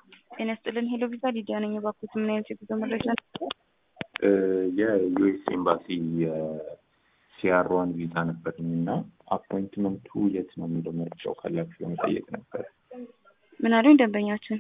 ጤና ይስጥልን። ሄሎ ቪዛ ሊዲያ ነኝ። እባክዎት ምን አይነት የጉዞ መረጃ ነው? የዩኤስ ኤምባሲ የሲአር ዋን ቪዛ ነበረኝ እና አፖይንትመንቱ የት ነው የሚለው መረጃው ካላችሁ ለመጠየቅ ነበር። ምን አሉኝ ደንበኛችን?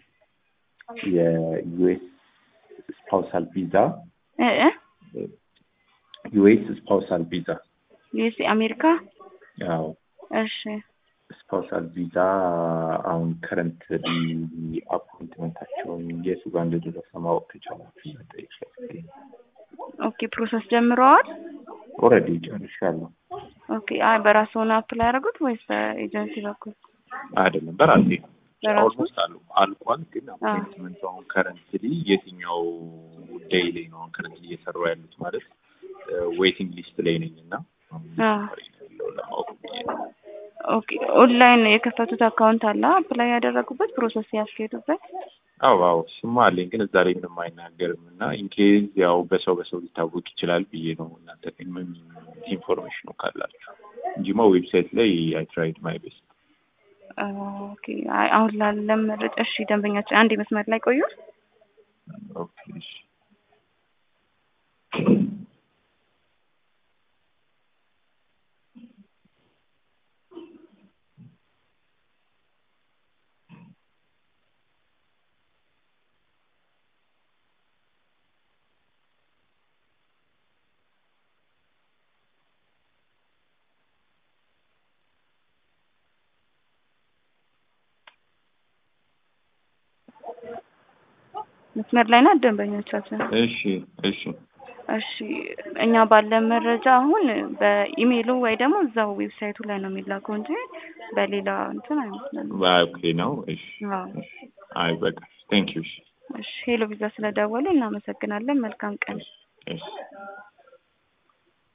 የዩኤስ ስፓውሳል ቪዛ እ እ ዩኤስ ስፓውሳል ቪዛ ዩኤስ አሜሪካ። ያው እሺ ስፓውሳል ቪዛ አሁን ከረንት አፖይንትመንታቸውን የቱ ጋር እንደደረሰ ማወቅ ከቻላችሁ መጠየቅ ፈልጌ ነው። ኦኬ ፕሮሰስ ጀምረዋል? ኦልሬዲ ጨርሻለሁ። ኦኬ አይ በራስዎ ነው አፕላይ ያደረጉት ወይስ በኤጀንሲ በኩል? አይደለም በራሴ በራሱ? ኦልሞስት አሉ አልቋል። ግን አፖይንትመንቱ አሁን ከረንትሊ የትኛው ዴይ ላይ ነው አሁን ከረንትሊ እየሰሩ ያሉት ማለት ዌይቲንግ ሊስት ላይ ነኝ እና አዎ። ያለው ለማወቅ ብዬ ነው። ኦኬ ኦንላይን የከፈቱት አካውንት አለ አፕላይ ያደረጉበት ፕሮሰስ ያስኬዱበት? አዎ አዎ ስማ አለኝ ግን እዛ ላይ ምንም አይናገርም እና ኢንኬዝ ያው በሰው በሰው ሊታወቅ ይችላል ብዬ ነው እናንተ ግን ምን ኢንፎርሜሽኑ ካላችሁ እንጂማ ዌብሳይት ላይ አይ ትራይድ ማይ ቤስት ኦኬ አይ አሁን ላለም መረጃ እሺ ደንበኛችን አንድ መስመር ላይ ቆዩ። ኦኬ እሺ መስመር ላይ ናት ደንበኞቻችን። እሺ እሺ እሺ እኛ ባለን መረጃ አሁን በኢሜይሉ ወይ ደግሞ እዛው ዌብሳይቱ ላይ ነው የሚላከው እንጂ በሌላ እንትን አይመስለንም። ኦኬ ነው እሺ አዎ። እሺ አይ በቃ ቴንክ ዩ እሺ እሺ ሄሎ ቪዛ ስለደወሉ እናመሰግናለን። መልካም ቀን። እሺ